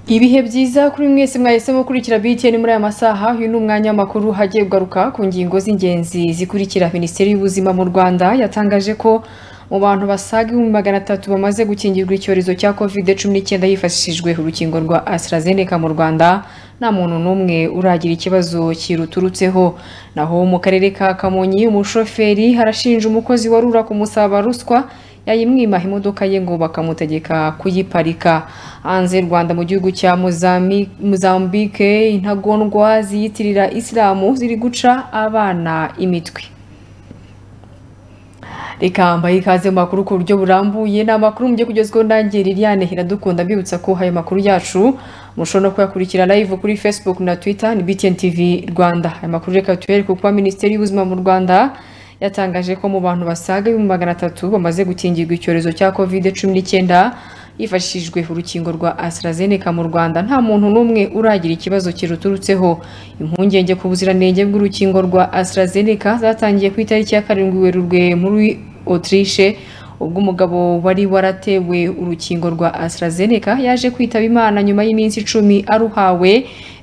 ibihe byiza kuri mwese mwahisemo gukurikira BTN muri aya masaha uyu ni umwanya w'amakuru hagiye kugaruka ku ngingo z'ingenzi zikurikira minisiteri y'ubuzima mu rwanda yatangaje ko mu bantu basaga ibihumbi magana atatu bamaze gukingirwa icyorezo cya covid cumi n'icyenda hifashishijwe urukingo rwa AstraZeneca mu rwanda nta muntu n'umwe uragira ikibazo kiruturutseho naho mu karere ka kamonyi umushoferi arashinja umukozi warura kumusaba ruswa yayimwima imodoka ye ngo bakamutegeka kuyiparika hanze rwanda mu gihugu cya mozambique intagondwa ziyitirira isilamu ziri guca abana imitwe reka mbaye ikaze mu makuru ku buryo burambuye ni amakuru mugiye kugezweho nanjye liliane iradukunda mbibutsa ko ayo makuru yacu mushobora no kuyakurikira live kuri facebook na twitter ni btn tv rwanda aya makuru reka tuyereke kuba minisiteri y'ubuzima mu rwanda yatangaje ko mu bantu basaga ibihumbi magana atatu bamaze gukingirwa icyorezo cya covid cumi n'icyenda hifashishijwe urukingo rwa AstraZeneca mu Rwanda nta muntu n'umwe uragira ikibazo kiruturutseho impungenge ku buziranenge bw'urukingo rwa AstraZeneca zatangiye ku itariki ya karindwi Werurwe muri Autriche ubwo umugabo wari waratewe urukingo rwa AstraZeneca yaje kwitaba Imana nyuma y'iminsi icumi aruhawe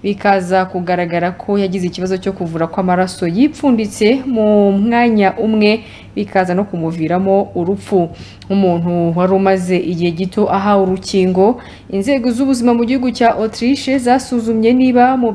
bikaza kugaragara ko yagize ikibazo cyo kuvura kw'amaraso yipfunditse mu mwanya umwe bikaza no kumuviramo urupfu nk'umuntu wari umaze igihe gito ahawe urukingo inzego z'ubuzima mu gihugu cya Autriche zasuzumye niba mu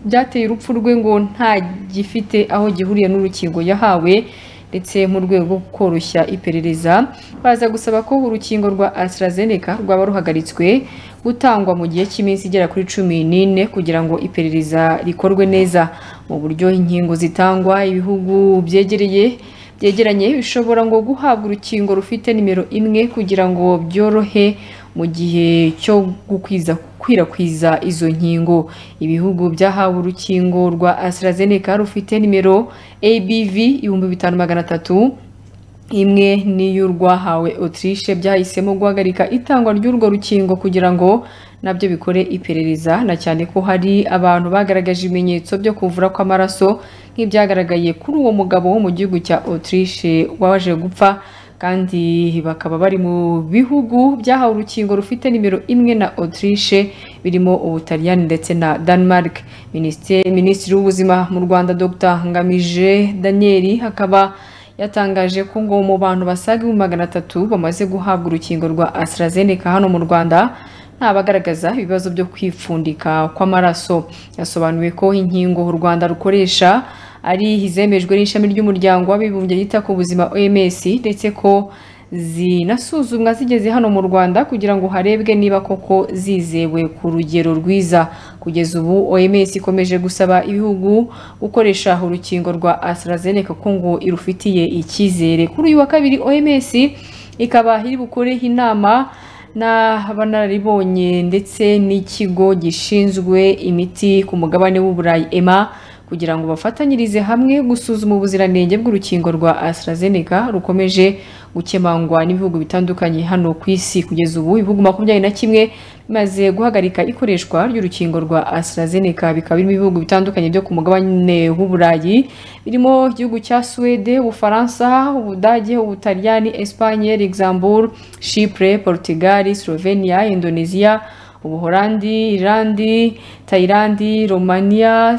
byateye urupfu rwe ngo nta gifite aho gihuriye n'urukingo yahawe ndetse mu rwego rwo koroshya iperereza baza gusaba ko urukingo rwa AstraZeneca rwaba ruhagaritswe gutangwa mu gihe cy'iminsi igera kuri cumi n'ine kugira ngo iperereza rikorwe neza mu buryo inkingo zitangwa ibihugu byegereye byegeranye bishobora ngo guhabwa urukingo rufite nimero imwe kugira ngo byorohe mu gihe cyo gukwiza gukwirakwiza izo nkingo ibihugu byahawe urukingo rwa AstraZeneca rufite nimero ABV ibihumbi bitanu magana atatu imwe n'iyo rwahawe Autriche byahisemo guhagarika itangwa ry'urwo rukingo kugira ngo nabyo bikore iperereza na cyane ko hari abantu bagaragaje ibimenyetso byo kuvura kw'amaraso nk'ibyagaragaye kuri uwo mugabo wo mu gihugu cya Autriche waje gupfa kandi bakaba bari mu bihugu byahawe urukingo rufite nimero imwe na Autriche birimo Ubutaliyani ndetse na Denmark Minisitiri w'ubuzima mu Rwanda Dr Ngamije Daniel akaba yatangaje ko ngo mu bantu basaga ibihumbi magana atatu bamaze guhabwa urukingo rwa AstraZeneca hano mu Rwanda bagaragaza ibibazo byo kwipfundika kw'amaraso yasobanuwe ko inkingo u rwanda rukoresha ari izemejwe n'ishami ry'umuryango w'abibumbye yita ku buzima oms ndetse ko zinasuzumwa zigeze hano mu rwanda kugira ngo harebwe niba koko zizewe ku rugero rwiza kugeza ubu oms ikomeje gusaba ibihugu gukoresha urukingo rwa AstraZeneca ko ngo irufitiye icyizere kuri uyu wa kabiri oms ikaba iri bukoreho inama n'abanaribonye ndetse n'ikigo gishinzwe imiti ku mugabane w'uburayi ema kugira ngo bafatanyirize hamwe gusuzuma ubuziranenge bw'urukingo rwa AstraZeneca rukomeje gukemangwa n'ibihugu bitandukanye hano ku isi kugeza ubu ibihugu makumyabiri na kimwe bimaze guhagarika ikoreshwa ry'urukingo rwa AstraZeneca bikaba birimo ibihugu bitandukanye byo ku mugabane w'uburayi birimo igihugu cya Suwede Ubufaransa Ubudage Ubutaliyani Espanye Luxembourg Chypre Portugal Slovenia Indonesia Ubuholandi Irandi Tayilandi Romania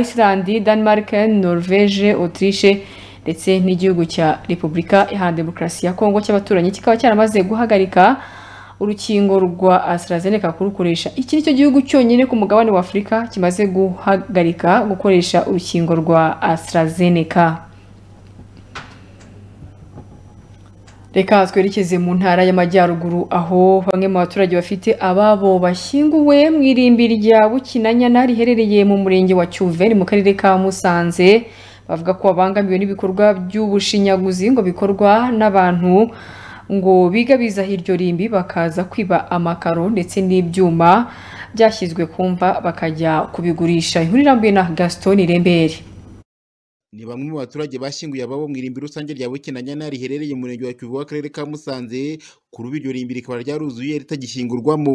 Iceland, Denmark, Norvège, Autriche ndetse n'igihugu cya Repubulika ya Demokarasi ya Kongo cy'abaturanyi kikaba cyaramaze guhagarika urukingo rwa AstraZeneca kurukoresha iki nicyo gihugu cyonyine ku mugabane wa Afurika kimaze guhagarika gukoresha urukingo rwa AstraZeneca reka twerekeze mu ntara y'amajyaruguru aho bamwe mu baturage bafite ababo bashyinguwe mu irimbi rya bukinanyana riherereye mu murenge wa cyuveri mu karere ka musanze bavuga ko babangamiwe n'ibikorwa by'ubushinyaguzi ngo bikorwa n'abantu ngo bigabiza iryo rimbi bakaza kwiba amakaro ndetse n'ibyuma byashyizwe kumva bakajya kubigurisha inkuru irambuye na gaston irembere ni bamwe mu baturage bashyinguye ababo mu irimbi rusange rya bukinanyana riherereye mu murenge wa kivu w'akarere ka musanze kuri ubu iryo rimbi rikaba ryaruzuye ritagishyingurwamo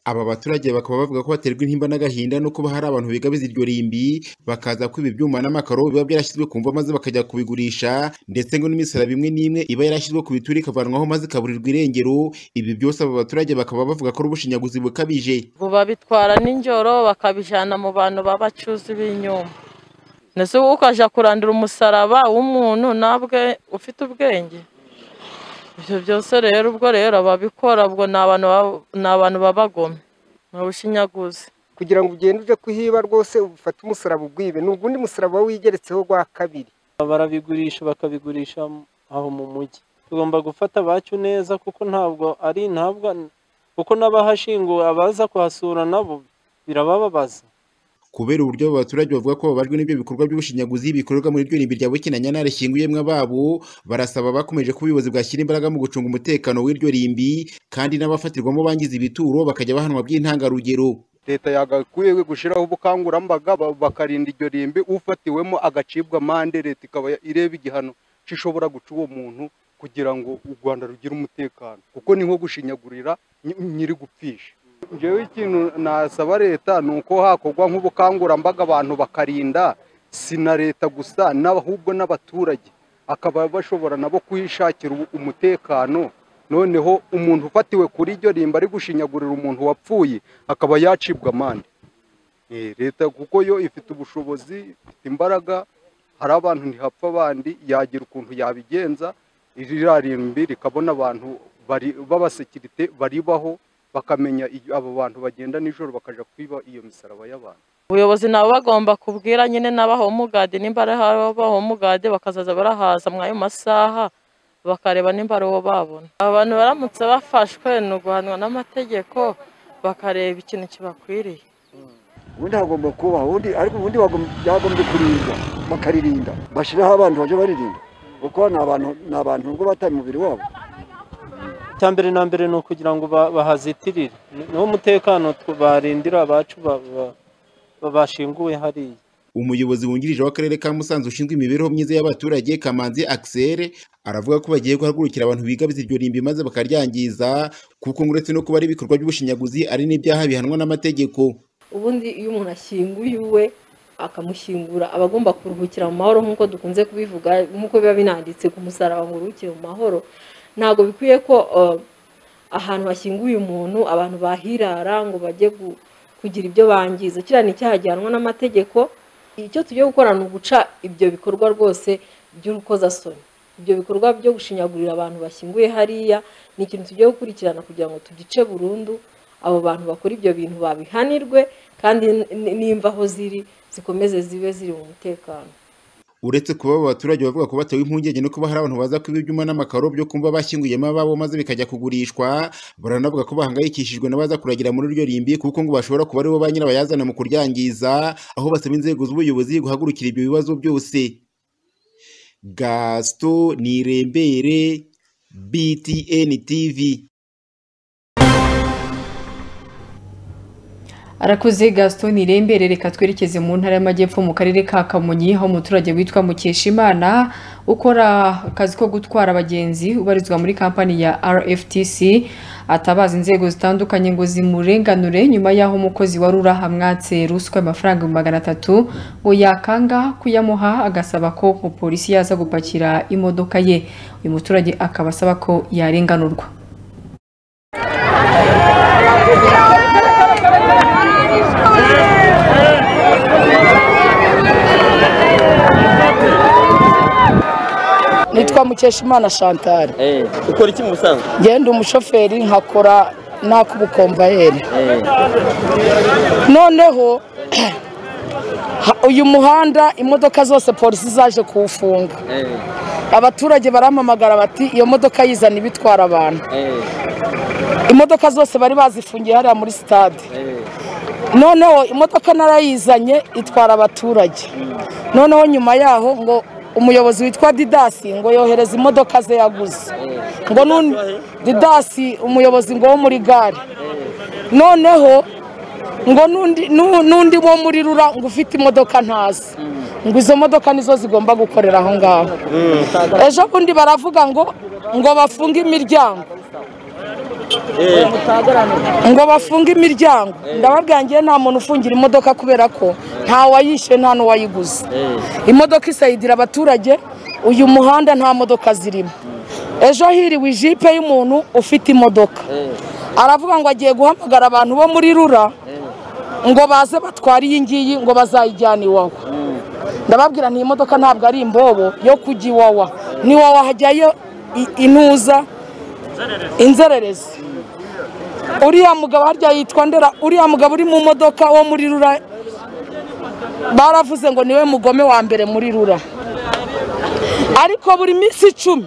Aba baturage bakaba bavuga ko baterwa intimba n'agahinda no kuba hari abantu bigabiza iryo rimbi bakaza kwiba ibyuma n'amakaro biba byarashyizwe ku mva maze bakajya kubigurisha ndetse ngo n'imisaraba imwe n'imwe iba yarashyizwe ku bituri ikavanwaho maze ikaburirwa irengero ibi byose aba baturage bakaba bavuga ko ari ubushinyaguzi bukabije ngo babitwara ninjoro bakabijyana mu bantu babacuza ibinyoma ndetse wowe ukajya kurandura umusaraba w'umuntu nabwe ufite ubwenge ibyo byose rero ubwo rero ababikora ubwo ni abantu baba- ni abantu babagome ni ubushinyaguzi kugira ngo ugende uje kuhiba rwose ufate umusaraba ugwibe ni ugundi musaraba wigeretseho rwa kabiri barabigurisha bakabigurisha aho mu mujyi tugomba gufata abacu neza kuko ntabwo ari ntabwo kuko n'abahashinguwe abaza kuhasura nabo birabababaza kubera uburyo aba baturage bavuga ko babajwe n'ibyo bikorwa by'ubushinyaguzi bikorerwa muri iryo rimbi rya Bukina Nyantare rishyinguyemo ababo barasaba abakomeje ko ubuyobozi bwashyira imbaraga mu gucunga umutekano w'iryo rimbi kandi n'abafatirwamo bangiza ibituro bakajya bahanwa by'intangarugero leta yagakwiye gushyiraho ubukangurambaga ba- bakarinda iryo rimbi ufatiwemo agacibwa amande leta ikaba ya- ireba igihano gishobora guca uwo muntu kugira ngo u rwanda rugire umutekano kuko ni nko gushinyagurira ny- nyiri gupfisha njyewe ikintu nasaba leta ni uko hakorwa nk'ubukangurambaga abantu bakarinda si na leta gusa n'ahubwo n'abaturage akaba bashobora nabo kwishakira ubu- umutekano noneho umuntu ufatiwe kuri iryo rimba ari gushinyagurira umuntu wapfuye akaba yacibwa amande Eh, leta kuko yo ifite ubushobozi ifite imbaraga hari abantu ntihapfa abandi yagira ukuntu yabigenza ririya rimbi rikabona abantu bari- b'abasekirite baribaho bakamenya iyo- abo bantu bagenda nijoro bakaja kwiba iyo misaraba y'abantu ubuyobozi nabo bagomba kubwira nyine n'abahomugadi nimba ari abahomugadi bakazaza barahaza muri ayo masaha bakareba nimba ari uwo babona abantu baramutse bafashwe ni uguhanwa n'amategeko bakareba ikintu kibakwiriye ubundi hagomba kubaho ubundi ariko ubundi bagom- byagombye kurinda bakaririnda bashyiraho abantu bajya baririnda kuko ni abantu ni abantu nubwo bataye umubiri wabo icya mbere na mbere ni ukugira ngo ba- bahazitirire Ni- niwo mutekano tw- barindira abacu ba- ba- ba- bashinguwe hariya umuyobozi wungirije w'akarere ka Musanze ushinzwe imibereho myiza y'abaturage Kamanzi Axel aravuga ko bagiye guhagurukira abantu bigabiza iryo rimbi maze bakaryangiza kuko ngo uretse no kuba ari ibikorwa by'ubushinyaguzi ari n'ibyaha bihanwa n'amategeko ubundi iyo umuntu ashyinguye uwe akamushyingura aba agomba kuruhukira mu mahoro nk'uko dukunze kubivuga nk'uko biba binanditse ku musaraba ngo uruhukire mu mahoro ntabwo bikwiye ko eh, ahantu hashyinguye umuntu abantu bahirara ngo bajye gu- kugira ibyo bangiza kiriya ni icyaha gihanwa n'amategeko icyo tugiye gukora ni uguca ibyo bikorwa rwose by'urukozasoni ibyo bikorwa byo gushinyagurira abantu bashyinguye hariya ni ikintu tugiye gukurikirana kugira ngo tugice burundu abo bantu bakora ibyo bintu babihanirwe kandi n- nimva aho ziri zikomeze zibe ziri mu mutekano uretse kuba aba baturage bavuga ko batewe impungenge no kuba hari abantu baza kuba ibyuma n'amakaro byo kumva bashyinguyemo ababo maze bikajya kugurishwa baranavuga ko bahangayikishijwe n'abaza kuragira muri iryo rimbi kuko ngo bashobora kuba aribo ba nyirabayazana mu kuryangiza aho basaba inzego z'ubuyobozi guhagurukira ibyo bibazo byose gaston nirembere btn tv Arakoze Gaston Irembere reka twerekeze mu ntara y'Amajyepfo mu karere ka Kamonyi aho umuturage witwa Mukeshimana ukora akazi ko gutwara abagenzi ubarizwa muri kampani ya RFTC atabaza inzego zitandukanye ngo zimurenganure nyuma y'aho umukozi wa Rura hamwatse ruswa y'amafaranga ibihumbi magana atatu ngo yakanga kuyamuha agasaba ko umupolisi yaza gupakira imodoka ye uyu muturage akaba asaba ko yarenganurwa nitwa mukeshimana chantal ukora iki mu busanzwe ngenda umushoferi nkakora n'ak'ubukomvayeri noneho ha- uyu muhanda imodoka zose polisi zaje kuwufunga abaturage barampamagara bati iyo modoka yizana ibitwara abantu imodoka zose bari bazifungiye hariya muri sitade noneho imodoka narayizanye itwara abaturage noneho nyuma yaho ngo umuyobozi witwa didasi ngo yohereza imodoka ze yaguze ngo nun- didasi umuyobozi ngo wo muri gare noneho ngo n'undi nu- n'undi wo muri rura ngo ufite imodoka ntazi ngo izo modoka nizo zigomba gukorera aho ngaho ejo bundi baravuga ngo ngo bafunge imiryango ngo bafunge imiryango ndababwira ngewe nta muntu ufungira imodoka kubera ko nta wayishe nta n'uwayiguze imodoka isayidira abaturage uyu muhanda nta modoka zirimo ejo hiriwe ijipe y'umuntu ufite imodoka aravuga ngo agiye guhamagara abantu bo muri rura ngo baze batware iyi ngiyi ngo bazayijyane iwawa ndababwira nti iyi modoka ntabwo ari imbobo yo kujya iwawa n'iwawa hajyayo i- intuza inzererezi uriya mugabo harya yitwa ndera uriya mugabo uri mu modoka wo muri rura baravuze ngo niwe mugome wa mbere muri rura ariko buri minsi icumi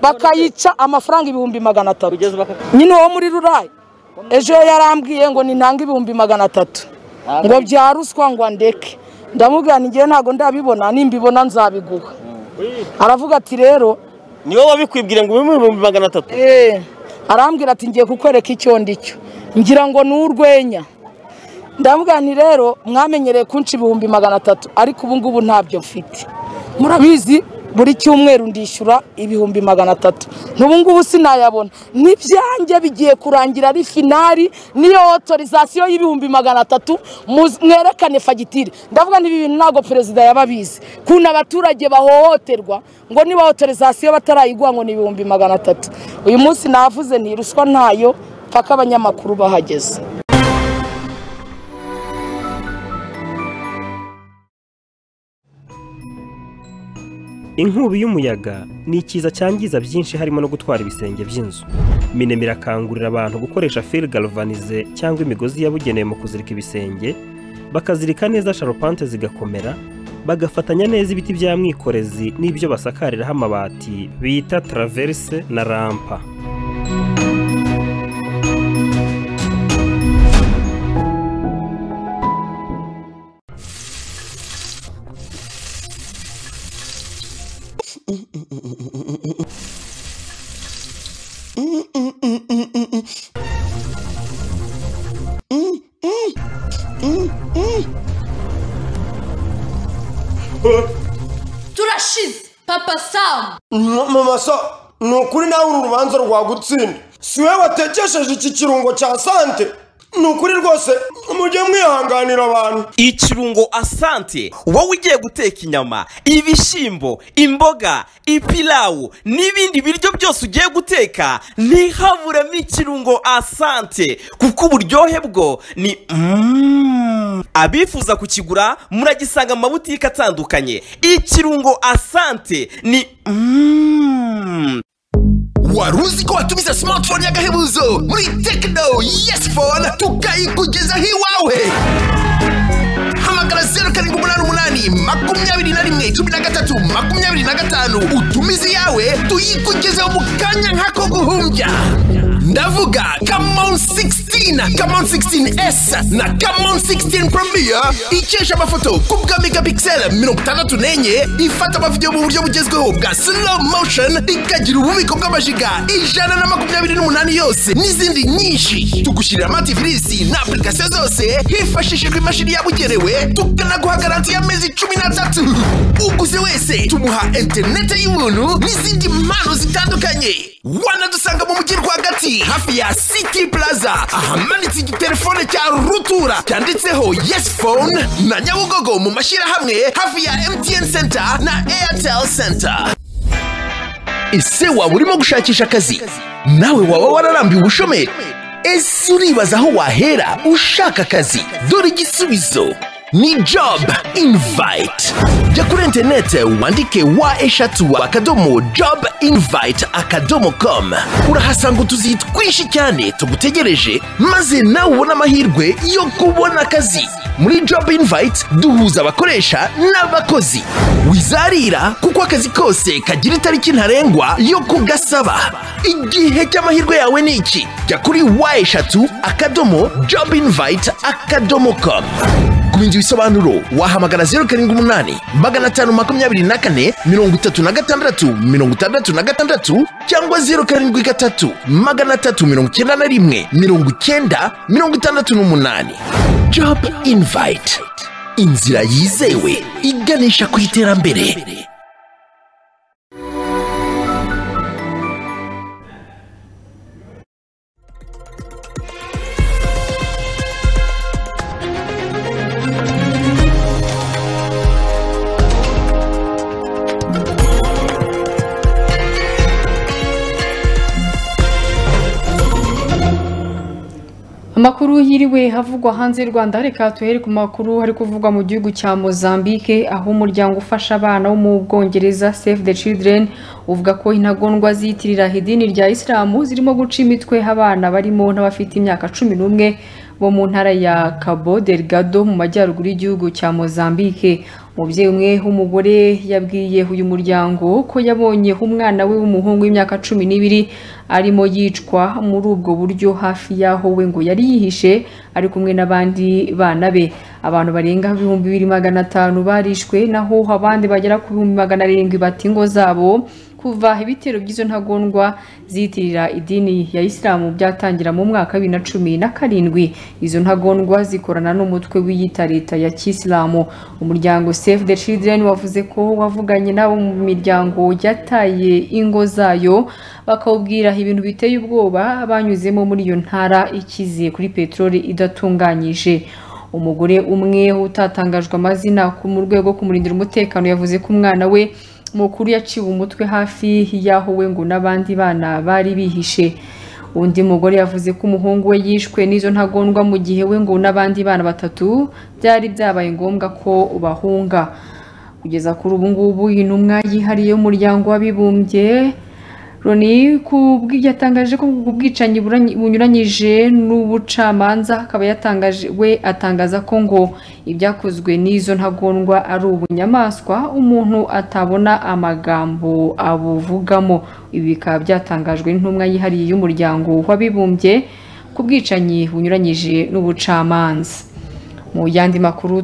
bakayica amafaranga ibihumbi magana atatu nyine uwo muri rura ejo yarambwiye ngo nintange ibihumbi magana atatu ngo bya ruswa ngo andeke ndamubwira ni ngewe ntabwo ndabibona nimbibona nzabiguha aravuga ati rero niwe wabikwibwira ngo ubimuhe ibihumbi magana atatu Eh, arambwira ati ngiye kukwereka icyo ndicyo ngira ngo ni urwenya ndamubwira nti rero mwamenyereye kunca ibihumbi magana atatu ariko ubu ngubu ntabyo mfite murabizi buri cyumweru ndishyura ibihumbi magana atatu n'ubu ngubu sinayabona n'ibyanjye bigiye kurangira ari finari niyo otorizasiyo y'ibihumbi magana atatu muz- mwerekane fagitire ndavuga n'ibi bintu ntabwo perezida yaba abizi kuntu abaturage bahohoterwa ngo niba otorizasiyo batarayiguha ngo ni ibihumbi magana atatu uyu munsi navuze nti ruswa ntayo paka abanyamakuru bahageze inkubi y'umuyaga ni ikiza cyangiza byinshi harimo no gutwara ibisenge by'inzu minema irakangurira abantu gukoresha fil galvanize cyangwa imigozi yabugenewe mu kuzirika ibisenge bakazirika neza sharupante zigakomera bagafatanya neza ibiti bya mwikorezi n'ibyo basakariraho amabati bita traverse na rampa turashize papa samu mama so ni ukuri nawe uru rubanza rwagutsinda si we watekesheje iki kirungo cya sante ni ukuri rwose mujye mwihanganira abantu ikirungo asante wowe ugiye guteka inyama ibishyimbo imboga ipilawu n'ibindi biryo byose ugiye guteka ntihaburemo ikirungo asante kuko uburyohe bwo ni mm. abifuza kukigura muragisanga mu mabutike atandukanye ikirungo asante ni mm. wari uzi ko watumiza smartphone y'agahebuzo muri tekino yesi fone tukayikugezaho iwawe hamagara zeru karindwi umunani umunani makumyabiri na rimwe cumi na gatatu makumyabiri na gatanu utumize iyawe tuyikugezeho mu kanya nk'ako guhumbya ndavuga kamon 16 kamon 16s na kamon 16 premier ikesha amafoto ku bwa megapixel mirongo itandatu n'enye ifata amavidewo mu buryo bugezweho bwa slow motion ikagira ububiko bw'amajiga ijana na makumyabiri n'umunani yose n'izindi nyinshi tugushyirira amativisi na apurikasiyo zose hifashishijwe imashini yabugenewe tukanaguha garanti y'amezi cumi n'atatu uguze wese tumuha interinete y'ubuntu n'izindi mpano zitandukanye wanadusanga mu mujyi rwagati hafi ya city plaza ahamanitse igitelefone cya rutura cyanditseho yes phone na nyabugogo mu mashyirahamwe hafi ya mtn center na airtel center ese waba urimo gushakisha akazi nawe waba wararambiwe ubushomeri ese uribaza aho wahera ushaka akazi dore igisubizo ni job invite jya kuri interinete wandike wa eshatu akadomo job invite akadomo com urahasanga utuzi twinshi cyane tugutegereje maze nawe ubone amahirwe yo kubona akazi muri job invite duhuza abakoresha n'abakozi wizarira kuko akazi kose kagira itariki ntarengwa yo kugasaba igihe cy'amahirwe yawe ni iki jya kuri wa eshatu akadomo job invite akadomo com kumenya ibisobanuro wahamagara zeru karindwi umunani magana atanu makumyabiri na kane mirongo itatu na gatandatu mirongo itandatu na gatandatu cyangwa zeru karindwi gatatu magana atatu mirongo icyenda na rimwe mirongo icyenda mirongo itandatu n'umunani job invite inzira yizewe iganisha ku iterambere hiriwe havugwa hanze y'u Rwanda reka tuhere ku makuru hari kuvugwa mu gihugu cya Mozambique aho umuryango ufasha abana wo mu Bwongereza Save the Children uvuga ko intagondwa ziyitirira idini rya Isilamu zirimo guca imitwe abana barimo n'abafite imyaka cumi n'umwe bo mu ntara ya Cabo Delgado mu majyaruguru y'igihugu cya Mozambique umubyeyi umwe w'umugore yabwiye uyu muryango ko yabonye umwana we w'umuhungu w'imyaka cumi n'ibiri arimo yicwa muri ubwo buryo hafi y'aho we ngo yari yihishe ari kumwe n'abandi bana be abantu barenga ibihumbi bibiri magana atanu barishwe naho abandi bagera ku bihumbi magana arindwi bata ingo zabo kuva ibitero by'izo ntagondwa ziyitirira idini ya isilamu byatangira mu mwaka wa bibiri na cumi na karindwi izo ntagondwa zikorana n'umutwe wiyita leta ya kisilamu umuryango save the children wavuze ko wavuganye n'abo mu miryango yataye ingo zayo bakawubwira ibintu biteye ubwoba banyuzemo muri iyo ntara ikize kuri peteroli idatunganyije umugore umwe utatangajwe amazina mu rwego rwo kumurindira umutekano yavuze ko umwana we mukuru yaciwe umutwe hafi y'aho we ngo n'abandi bana bari bihishe undi mugore yavuze ko umuhungu we yishwe n'izo ntagondwa mu gihe we ngo n'abandi bana batatu byari byabaye ngombwa ko bahunga kugeza kuri ubu ngubu intumwa yihariye y'umuryango w'abibumbye Loni kubwi yatangaje ko ubwo bwicanyi buranye- bunyuranyije n'ubucamanza akaba yatangaje we atangaza ko ngo ibyakozwe n'izo ntagondwa ari ubunyamaswa umuntu atabona amagambo abuvugamo ibi bikaba byatangajwe n'intumwa yihariye y'umuryango w'abibumbye ku bwicanyi bunyuranyije n'ubucamanza mu yandi makuru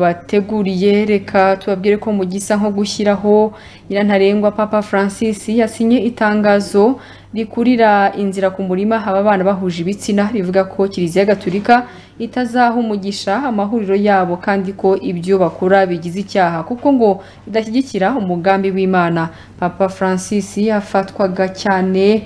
twabateguriye reka tubabwire ko mu gisa nko gushyiraho nyirantarengwa papa francis yasinye itangazo rikurira inzira ku murima haba abana bahuje ibitsina rivuga ko kiliziya gaturika itazaha umugisha amahuriro yabo kandi ko ibyo bakora bigize icyaha kuko ngo idashyigikira umugambi w'imana papa francis yafatwaga cyane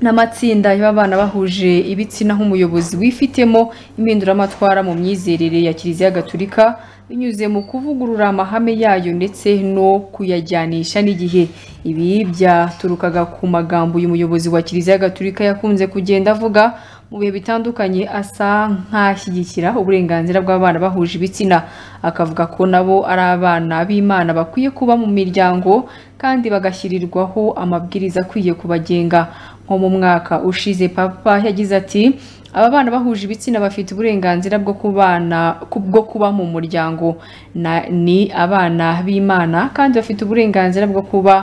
n'amatsinda y'abana bahuje ibitsina nk'umuyobozi wifitemo impinduramatwara mu myizerere ya kiliziya gaturika binyuze mu kuvugurura amahame yayo ndetse no kuyajyanisha n'igihe ibi byaturukaga ku magambo uyu muyobozi wa kiliziya gaturika yakunze kugenda avuga mu bihe bitandukanye asa nk'ashyigikira uburenganzira bw'abana bahuje ibitsina akavuga ko nabo ari abana b'imana bakwiye kuba mu miryango kandi bagashyirirwaho amabwiriza akwiye kubagenga nko mu mwaka ushize papa yagize ati aba bana bahuje ibitsina bafite uburenganzira bwo kubana ku- bwo kuba mu muryango Na- ni abana b'imana kandi bafite uburenganzira bwo kuba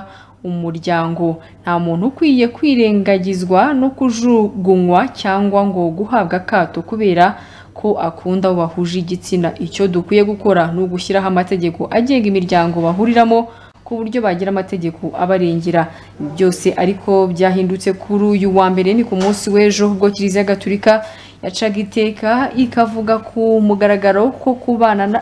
umuryango nta muntu ukwiye kwirengagizwa no kujugunywa cyangwa ngo guhabwa akato kubera ko akunda abo bahuje igitsina icyo dukwiye gukora ni ugushyiraho amategeko agenga imiryango bahuriramo ku buryo bagira amategeko abarengera Ibi byose ariko byahindutse kuri uyu wa mbere ni ku munsi w'ejo ubwo kiliziya gaturika yacaga iteka ikavuga ku mugaragaro ko kubana na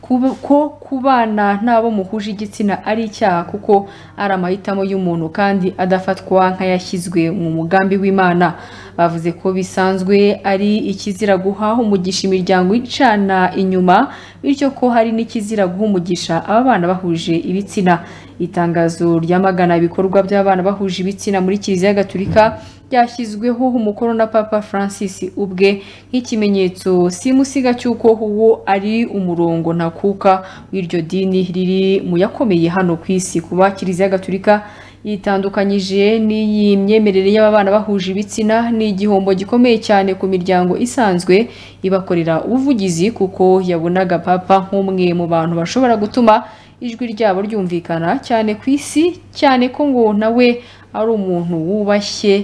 kuba- ko kubana n'abo muhuje igitsina ari icyaha kuko ari amahitamo y'umuntu kandi adafatwa nk'ayashyizwe mu mugambi w'imana bavuze ko bisanzwe ari ikizira guha umugisha imiryango icana inyuma bityo ko hari n'ikizira guha umugisha aba bana bahuje ibitsina itangazo ryamagana ibikorwa by'abana bahuje ibitsina muri kiliziya gaturika ryashyizweho umukono na papa francis ubwe nk'ikimenyetso simusiga cy'uko uwo ari umurongo ntakuka w'iryo dini riri mu yakomeye hano ku isi kuba kiliziya gaturika yitandukanyije n'iyi myemerere y'aba bana bahuje ibitsina ni igihombo gikomeye cyane ku miryango isanzwe ibakorera ubuvugizi kuko yabonaga papa nk'umwe mu bantu bashobora gutuma ijwi ryabo ryumvikana cyane ku isi cyane ko ngo nawe ari umuntu wubashye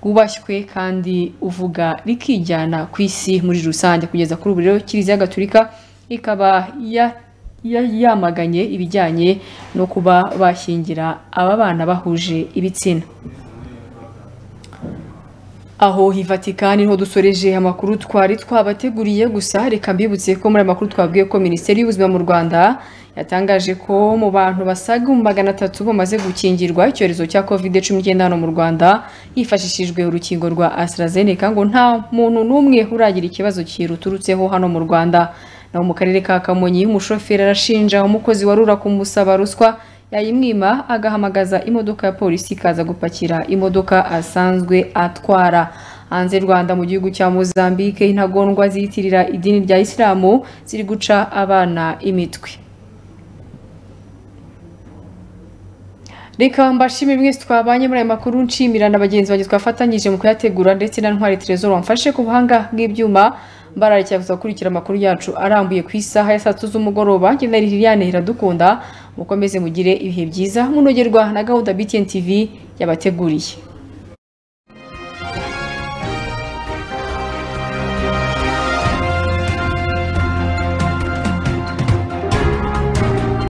wubashywe kandi uvuga rikijyana ku isi muri rusange kugeza kuri ubu rero kiliziya gaturika ikaba ya- ya- yamaganye ibijyanye no kuba bashyingira aba bana bahuje ibitsina aho i Vatikani niho dusoreje amakuru twari twabateguriye gusa reka mbibutse ko muri aya makuru twabwiye ko minisiteri y'ubuzima mu rwanda yatangaje ko mu bantu basaga mu magana atatu bamaze gukingirwa icyorezo cya covid cumi n'icyenda hano mu rwanda hifashishijwe urukingo rwa AstraZeneca ngo nta muntu n'umwe uragira ikibazo kiruturutseho hano mu rwanda naho mu karere ka kamonyi umushoferi arashinja umukozi warura kumusaba ruswa yayimwima agahamagaza imodoka ya polisi ikaza gupakira imodoka asanzwe atwara hanze y'u rwanda mu gihugu cya mozambique intagondwa ziyitirira idini rya isilamu ziri guca abana imitwe reka mbashimire mwese twabanye muri aya makuru nshimira na bagenzi banjye twafatanyije mu kuyategura ndetse na ntwari terezoro wamfashe ku buhanga bw'ibyuma mbararikira kuza gukurikira amakuru yacu arambuye ku isaha ya saa tatu z'umugoroba njye na liliane iradukunda mukomeze mugire ibihe byiza munogerwa na gahunda btn tv yabateguriye